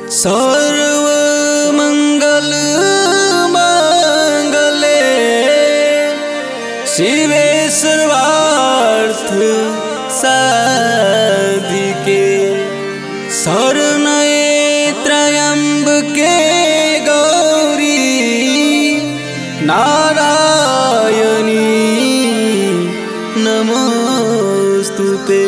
सर्व मंगल मांगले शिवे सर्वार्थ साधिके शरणये त्र्यम्बके गौरी नारायणी नमोऽस्तु ते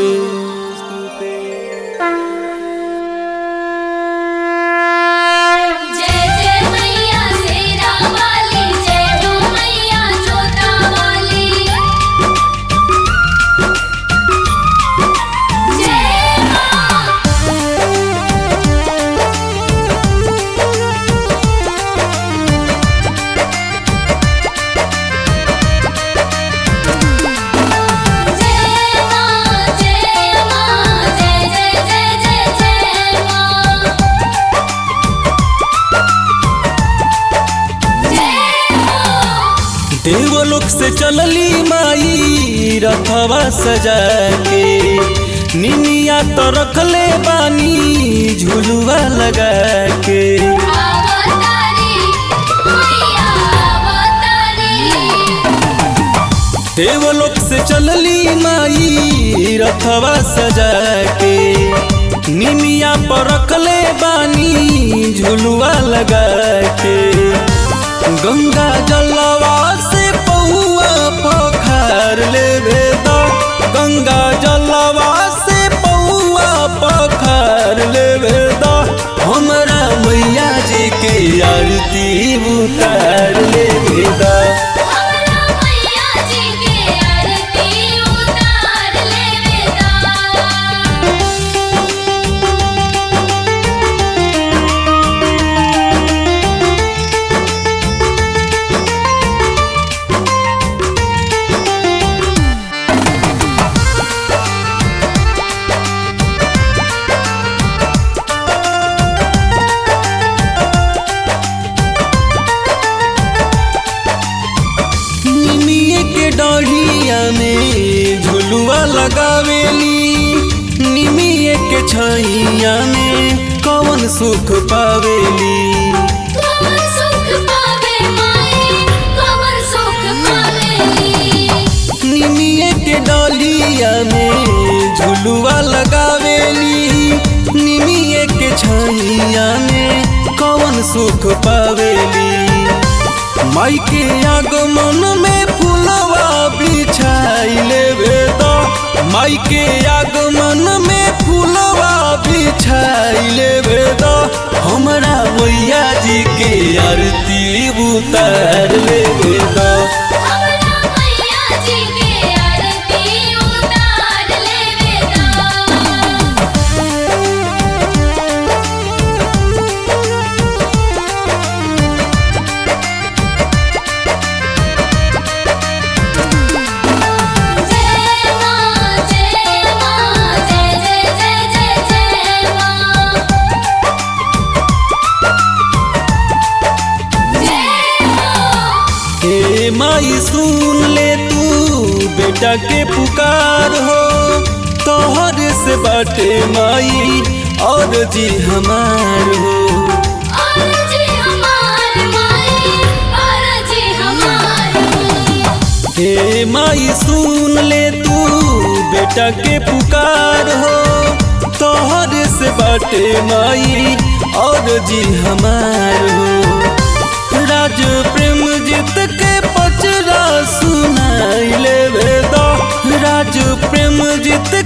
जय जय मैया शेरा वाली जय हो मैया जोता वाली जय मां जय मां जय मां जय जय जय जय जय मां जय मां देवलोक से चलली माई रथवा सजा के निनिया तो रखले बानी झुलुआ लगा के अवतारी मैया अवतारी देवलोक से चलली माई रथवा सजा के निनिया पर रखले बानी झुलुआ लगा के गंगा जलवा से पौआ पखार ले वेदा गंगा जलवा से पौआ पखार ले वेदा हमरा मैया जी के आरती उतार ले वेदा हमरा मैया जी के आरती उतार लेवेदा निमिये के डढ़िया में झुलुआ लगावेली निमिये के छैया में कवन सुख पावेली कमल सुख पावे माई कमल सुख पावेली निमिये के डलिया में झुलुआ लगावेली निमिये के छैया में कवन सुख पावेली माई के आगमन में फूलवा बिछाइले वेदा माई के आगमन में फूलवा बिछाइले वेदा हमरा मैया जी के आरती उतार ले वेदा हमरा मैया जी के आरती उतार लेवेदा जय मां जय मां जय जय जय जय जय मां जय मां हे माई सुन ले तू बेटा के पुकार हो तोहर से बाटे माई और जी हमार हो आरजी हमार माई आरजी हमार हो हे माई सुन ले तू बेटा के पुकार हो तोहर से बाटे माई और जी हमार हो राज प्रेम जीत के पचरा सुनाई ले वेदा राज प्रेम जीत